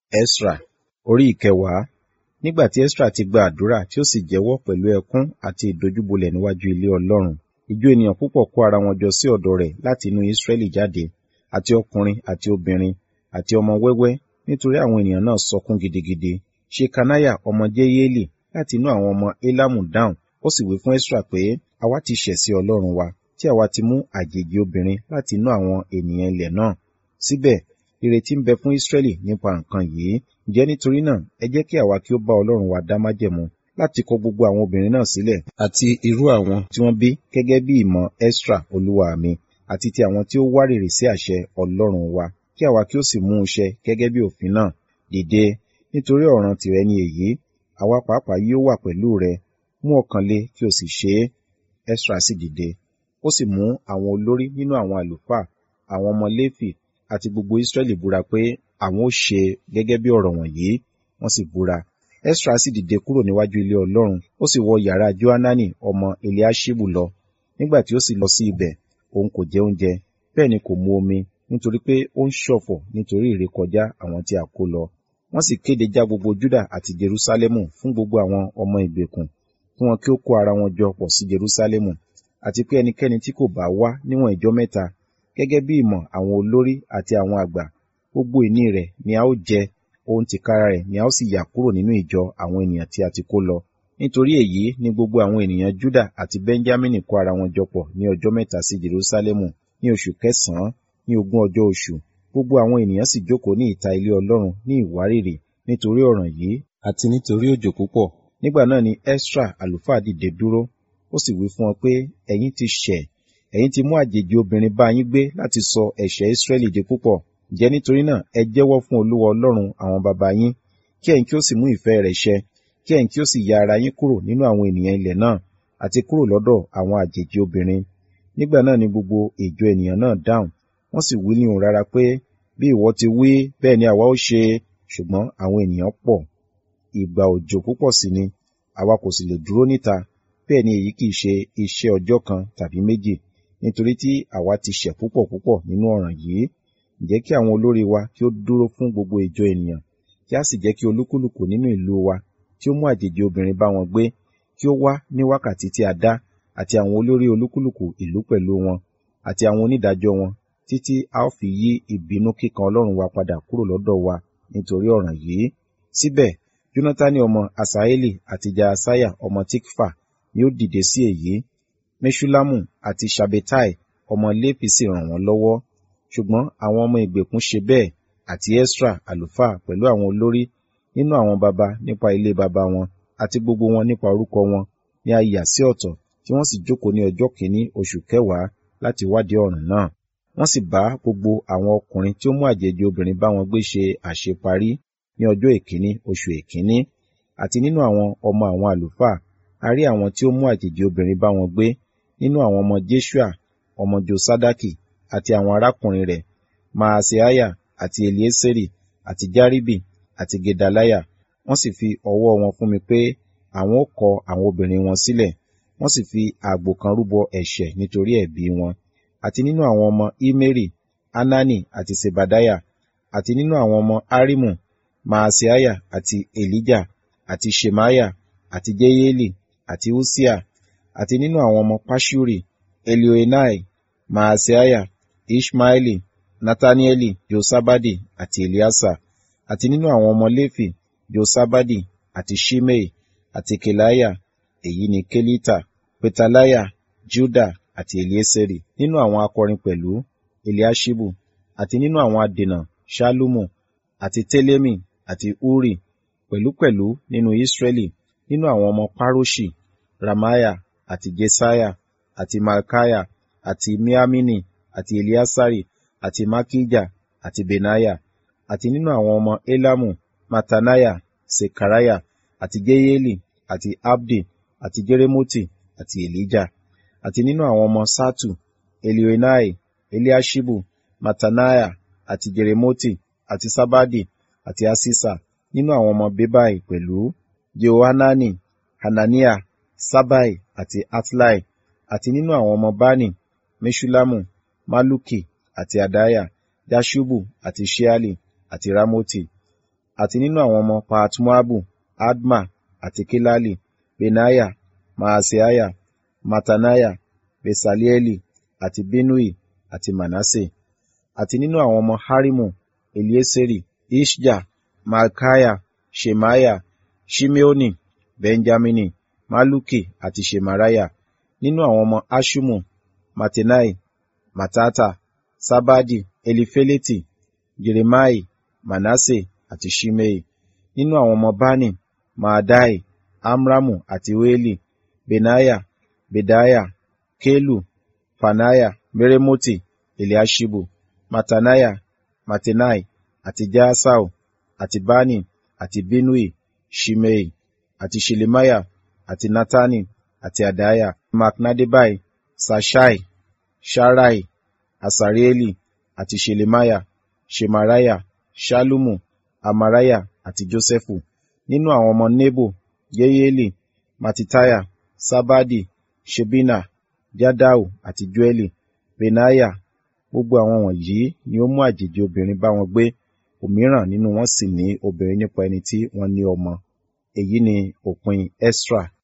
Esra orí ìkẹwàá nígbà tí Esra ti gba àdúrà tí ó sì jẹ́wọ́ pẹ̀lú ẹkún àti ìdojúbolẹ̀ níwájú ilé Ọlọ́run ìjọ ènìyàn púpọ̀ kó ara wọn jọ sí ọ̀dọ̀ rẹ̀ láti inú Israẹli jáde àti ọkùnrin àti obìnrin àti ọmọ wẹ́wẹ́ nítorí àwọn ènìyàn náà sọkún gidigidi Ṣekaniah ọmọ Jeyeli láti inú àwọn ọmọ Elamu dáhùn ó sì wí fún Esra pé àwa ti ṣẹ̀ sí Ọlọ́run wa tí àwa ti mú àjèjì obìnrin láti inú àwọn ènìyàn ilẹ̀ náà síbẹ̀ ìrètí ń bẹ fún Israẹli nípa nǹkan yìí ǹjẹ́ nítorí náà ẹ jẹ́ kí àwa kí ó bá Ọlọ́run wa dá májẹ̀mú láti kọ gbogbo àwọn obìnrin náà sílẹ̀ àti irú àwọn tí wọ́n bí gẹ́gẹ́ bí ìmọ̀ Esra olúwa mi àti ti àwọn tí ó wárìrì sí àṣẹ Ọlọ́run wa kí àwa kí ó sì mú un ṣẹ gẹ́gẹ́ bí òfin náà dìde nítorí ọ̀ràn tìrẹ ni èyí àwa pàápàá yóò wà pẹ̀lú rẹ mú ọkàn le kí o sì ṣe é Esra sì dìde ó sì mú àwọn olórí nínú àwọn àlùfáà àwọn ọmọ Léfì àti gbogbo Israẹli búra pé àwọn ó ṣe gẹ́gẹ́ bí ọ̀rọ̀ wọ̀nyí wọ́n sì búra Esra sì dìde kúrò níwájú ilé Ọlọ́run ó sì wọ yàrá Johanani ọmọ Eliaṣibu lọ nígbà tí ó sì lọ sí ibẹ̀ òun kò jẹ oúnjẹ bẹ́ẹ̀ ni kò mu omi nítorí pé ó ń ṣọ̀fọ̀ nítorí ìrékọjá àwọn tí a kó lọ wọ́n sì kéde já gbogbo Júdà àti Jerúsálẹ́mù fún gbogbo àwọn ọmọ ìgbèkùn kí wọn kí ó kó ara wọn jọ pọ̀ sí Jerúsálẹ́mù àti pé ẹnikẹ́ni tí kò bá wá níwọ̀n ìjọ mẹ́ta gẹ́gẹ́ bí ìmọ̀ àwọn olórí àti àwọn àgbà gbogbo ìní rẹ̀ ni a ó jẹ ohun tìkára rẹ̀ ni a ó sì yà kúrò nínú ìjọ àwọn ènìyàn tí a ti kó lọ nítorí èyí ni gbogbo àwọn ènìyàn Júdà àti Bẹ́ńjámínì kó ara wọn jọ pọ̀ ní ọjọ́ mẹ́ta sí Jerúsálẹ́mù ní oṣù kẹsànán ní ogún ọjọ́ oṣù gbogbo àwọn ènìyàn sì jókòó ní ìta ilé Ọlọ́run ní ìwárìrì nítorí ọ̀ràn yìí àti nítorí òjò púpọ̀ nígbà náà ni Esra àlùfáà dìde dúró ó sì wí fún wọn pé ẹ̀yin ti ṣẹ̀ ẹ̀yin ti mú àjèjì obìnrin bá yín gbé láti sọ ẹ̀ṣẹ̀ Israẹli di púpọ̀ ǹjẹ́ nítorí náà ẹ jẹ́wọ́ fún Olúwa Ọlọ́run àwọn baba yín kí ẹ̀yin kí ó sì mú ìfẹ́ rẹ̀ ṣẹ kí ẹ̀yin kí ó sì ya ara yín kúrò nínú àwọn ènìyàn ilẹ̀ náà àti kúrò lọ́dọ̀ àwọn àjèjì obìnrin nígbà náà ni gbogbo ìjọ ènìyàn náà dáhùn wọ́n sì wí ní ohùn rara pé bí ìwọ ti wí bẹ́ẹ̀ ni àwa ó ṣe ṣùgbọ́n àwọn ènìyàn pọ̀ ìgbà òjò púpọ̀ sí ni àwa kò sì lè dúró níta bẹ́ẹ̀ ni èyí kìí ṣe iṣẹ́ ọjọ́ kan tàbí méjì nítorí tí àwa ti ṣẹ̀ púpọ̀ púpọ̀ nínú ọ̀ràn yìí ǹjẹ́ kí àwọn olórí wa kí ó dúró fún gbogbo ìjọ ènìyàn kí a sì jẹ́ kí olúkúlùkù nínú ìlú wa tí ó mú àjèjì obìnrin bá wọn gbé kí ó wá ní wákàtí tí a dá àti àwọn olórí olúkúlùkù ìlú pẹ̀lú wọn àti àwọn onídàájọ́ wọn títí a ó fi yí ìbínú kíkan Ọlọ́run wa padà kúrò lọ́dọ̀ wa nítorí ọ̀ràn yìí síbẹ̀ Jónátánì ọmọ Asaeli àti Jaasaya ọmọ Tikfa ni ó dìde sí èyí Meshulamu àti Shabetai ọmọ Léfì sì ràn wọ́n lọ́wọ́ ṣùgbọ́n àwọn ọmọ ìgbèkùn ṣe bẹ́ẹ̀ àti Esra àlùfáà pẹ̀lú àwọn olórí nínú àwọn baba nípa ilé baba wọn àti gbogbo wọn nípa orúkọ wọn ni a yà sí ọ̀tọ̀ tí wọ́n sì jókòó ní ọjọ́ kìíní oṣù kẹwàá láti wádìí ọ̀ràn náà wọ́n sì bá gbogbo àwọn ọkùnrin tí ó mú àjèjì obìnrin bá wọn gbé ṣe àṣeparí ní ọjọ́ èkíní oṣù èkíní àti nínú àwọn ọmọ àwọn àlùfáà a rí àwọn tí ó mú àjèjì obìnrin bá wọn gbé nínú àwọn ọmọ Jeshua ọmọ Josadaki àti àwọn arákùnrin rẹ̀ Maaseiah àti Elieseri àti Jaribi àti Gedaliah wọ́n sì fi ọwọ́ wọn fún mi pé àwọn ó kọ àwọn obìnrin wọn sílẹ̀ wọ́n sì fi àgbò kan rúbọ ẹ̀ṣẹ̀ nítorí ẹ̀bi wọn àti nínú àwọn ọmọ Imeri Anani àti Sebadiah àti nínú àwọn ọmọ Arimu Maaseiah àti Elijah àti Shemaiah àti Jeyeli àti Usia àti nínú àwọn ọmọ Pashuri Elioenai Maaseiah Ishmaeli Natanieli Josabadi àti Eliasa àti nínú àwọn ọmọ Léfì Josabadi àti Shimei àti Kelaya èyí ni Kelita Petalaya Juda àti Elieseri nínú àwọn akọrin pẹ̀lú Eliashibu àti nínú àwọn adènà Shalumu àti Telemi àti Uri pẹ̀lúpẹ̀lú nínú Israẹli nínú àwọn ọmọ Paroshi Ramaya àti Jesaya àti Malkaya àti Miamini àti Eliasari àti Makija àti Benaya àti nínú àwọn ọmọ Elamu Matanaya Sekaraya àti Jeyeli àti Abdi àti Jeremoti àti Elijah àti nínú àwọn ọmọ Satu Elioenai Eliashibu Matanaya àti Jeremoti àti Sabadi àti Asisa nínú àwọn ọmọ Bebai pẹ̀lú Jehohanani Hanania Sabai àti Atlai àti nínú àwọn ọmọ Bani Meshulamu Maluki àti Adaya Jashubu àti Sheali àti Ramoti àti nínú àwọn ọmọ pahat-moabu adma àti kelali benaya maaseiah mataniah besalieli àti binnui àti manase àti nínú àwọn ọmọ harimu elieseri iṣja malkiah shemaiah shimeoni benjamini maluki àti shemariah nínú àwọn ọmọ hashumu matenai matata sabadi elifeleti jeremai manase àti shimei nínú àwọn ọmọ bani maadai amramu àti oeli benaya bedaya kelu fanaya meremoti eliashibu matanaya matenai àti jaasau àti bani àti binnui shimei àti shelemaya àti natani àti adaya maknadebai sashai sharai asarieli àti shelemaya shemariah ṣallumu amariah àti josẹfu nínú àwọn ọmọ nebo yeyeli matitiah sabadi ṣebina jadau àti joẹli benaiah gbogbo àwọn wọ̀nyí ni ó mú àjèjì obìnrin bá wọn gbé òmíràn nínú wọn sì ní obìnrin nípa ẹni tí wọ́n ní ọmọ èyí ni òpin esra